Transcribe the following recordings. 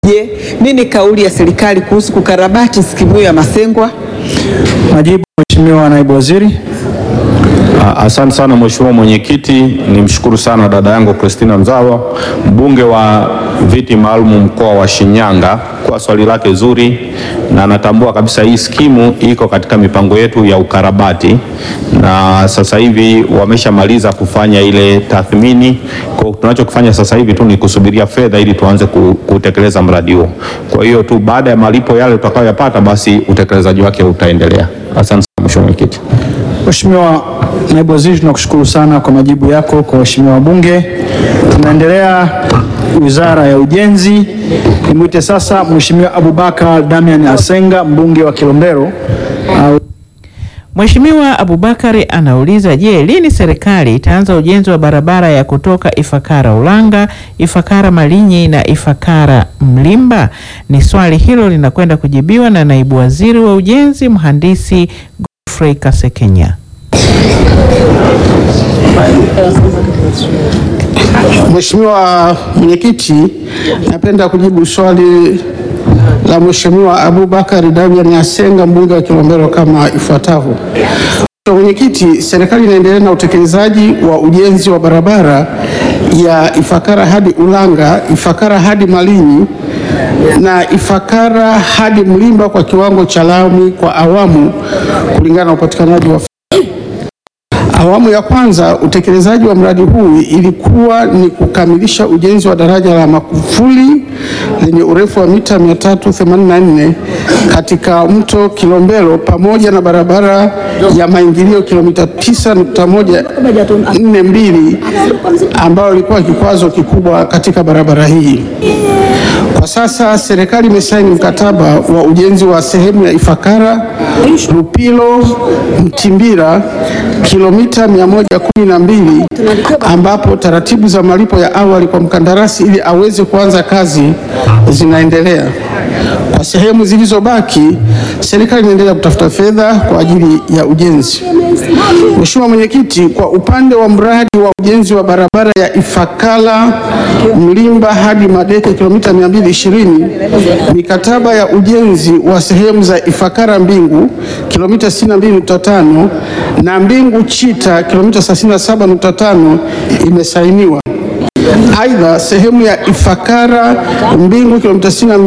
Je, nini kauli ya serikali kuhusu kukarabati skimu hiyo ya Masengwa? Majibu, Mheshimiwa Naibu Waziri. Asante sana Mheshimiwa Mwenyekiti, nimshukuru sana dada yangu Christina Nzawa, mbunge wa viti maalum mkoa wa Shinyanga kwa swali lake zuri, na natambua kabisa hii skimu iko katika mipango yetu ya ukarabati, na sasa hivi wameshamaliza kufanya ile tathmini. Kwa tunachokifanya sasa hivi tu ni kusubiria fedha ili tuanze ku- kutekeleza mradi huo. Kwa hiyo tu baada ya malipo yale tutakayoyapata, basi utekelezaji wake utaendelea. Asante sana Mheshimiwa Mwenyekiti. Mheshimiwa Naibu Waziri, tunakushukuru sana kwa majibu yako kwa waheshimiwa wabunge. Tunaendelea Wizara ya Ujenzi. Nimwite sasa Mheshimiwa Abubakar Damian Asenga, mbunge wa Kilombero. Au Mheshimiwa Abubakari anauliza, je, lini serikali itaanza ujenzi wa barabara ya kutoka Ifakara Ulanga, Ifakara Malinyi na Ifakara Mlimba? Ni swali hilo linakwenda kujibiwa na naibu waziri wa ujenzi mhandisi Godfrey Kasekenya. Mheshimiwa Mwenyekiti, napenda kujibu swali la Mheshimiwa Abubakar Damian Asenga mbunge wa Kilombero kama ifuatavyo. Mheshimiwa Mwenyekiti, serikali inaendelea na utekelezaji wa ujenzi wa barabara ya Ifakara hadi Ulanga, Ifakara hadi Malinyi na Ifakara hadi Mlimba kwa kiwango cha lami kwa awamu kulingana na upatikanaji wa Awamu ya kwanza utekelezaji wa mradi huu ilikuwa ni kukamilisha ujenzi wa daraja la Makufuli lenye urefu wa mita 384 katika mto Kilombero pamoja na barabara ya maingilio kilomita 9.142 ambayo ilikuwa kikwazo kikubwa katika barabara hii. Kwa sasa serikali imesaini mkataba wa ujenzi wa sehemu ya Ifakara Lupilo Mtimbira kilomita 112 ambapo taratibu za malipo ya awali kwa mkandarasi ili aweze kuanza kazi zinaendelea. Kwa sehemu zilizobaki, serikali inaendelea kutafuta fedha kwa ajili ya ujenzi. Mheshimiwa Mwenyekiti, kwa upande wa mradi wa ujenzi wa barabara ya Ifakara Mlimba hadi Madeke kilomita 220, mikataba ya ujenzi wa sehemu za Ifakara Mbingu kilomita 62.5 na Mbingu Chita kilomita 37.5 imesainiwa. Aidha, sehemu ya Ifakara Mbingu kilomita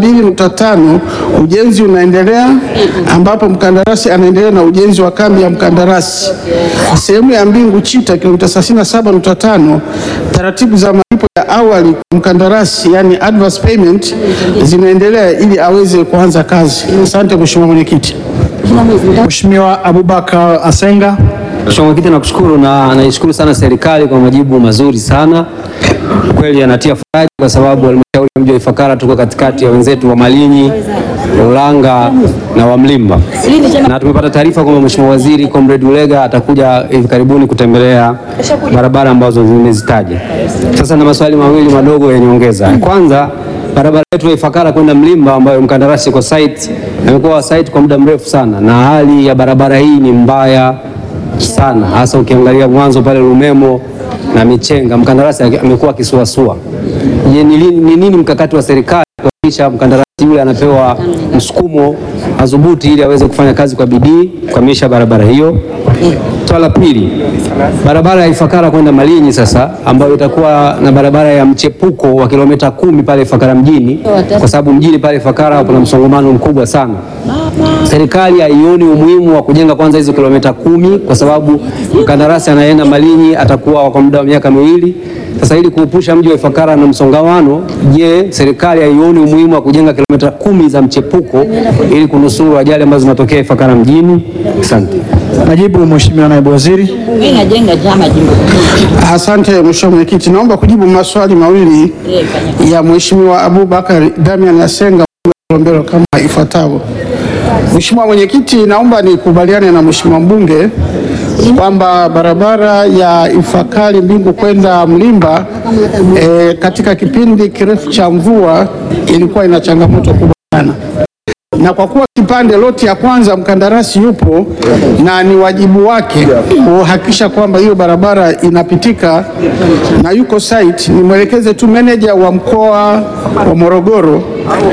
62.5 ujenzi unaendelea ambapo mkandarasi anaendelea na ujenzi wa kambi ya mkandarasi. Sehemu ya Mbingu Chita kilomita 37.5 taratibu za malipo ya awali kwa mkandarasi yani advance payment zinaendelea ili aweze kuanza kazi. Asante Mheshimiwa Mwenyekiti. Mheshimiwa Abubakar Asenga. Mheshimiwa Mwenyekiti, nakushukuru na naishukuru sana serikali kwa majibu mazuri sana. Kweli yanatia faraja kwa sababu halmashauri ya mji wa Ifakara tuko katikati ya wenzetu wa Malinyi, Ulanga na wa Mlimba, na tumepata taarifa kwamba Mheshimiwa Waziri Comrade Ulega atakuja hivi karibuni kutembelea barabara ambazo nimezitaja. Sasa na maswali mawili madogo ya nyongeza. Kwanza, barabara yetu ya Ifakara kwenda Mlimba ambayo mkandarasi kwa site amekuwa site kwa muda mrefu sana, na hali ya barabara hii ni mbaya sana hasa ukiangalia mwanzo pale Lumemo na Michenga, mkandarasi amekuwa akisuasua. Je, ni lini- ni nini mkakati wa serikali kuhakikisha mkandarasi yule anapewa msukumo madhubuti ili aweze kufanya kazi kwa bidii kukamilisha barabara hiyo? Swala la pili, barabara ya Ifakara kwenda Malinyi sasa, ambayo itakuwa na barabara ya mchepuko wa kilomita kumi pale Ifakara mjini, kwa sababu mjini pale Ifakara kuna msongamano mkubwa sana. Serikali haioni umuhimu wa kujenga kwanza hizo kilomita kumi kwa sababu mkandarasi anayeenda Malinyi atakuwa kwa muda wa miaka miwili. Sasa ili kuepusha mji wa Ifakara na msongamano, je, serikali haioni umuhimu wa kujenga kilomita kumi za mchepuko ili kunusuru ajali ambazo zinatokea Ifakara mjini? Asante. Majibu, Mheshimiwa Naibu Waziri. Asante Mheshimiwa Mwenyekiti, naomba kujibu maswali mawili ya Mheshimiwa Abubakar Damian Asenga Kilombero kama ifuatavyo. Mheshimiwa Mwenyekiti, naomba nikubaliane na Mheshimiwa mbunge kwamba barabara ya Ifakari Mbingu kwenda Mlimba eh, katika kipindi kirefu cha mvua ilikuwa ina changamoto kubwa sana na kwa kuwa kipande loti ya kwanza mkandarasi yupo na ni wajibu wake kuhakikisha kwamba hiyo barabara inapitika na yuko site, nimwelekeze tu meneja wa mkoa wa Morogoro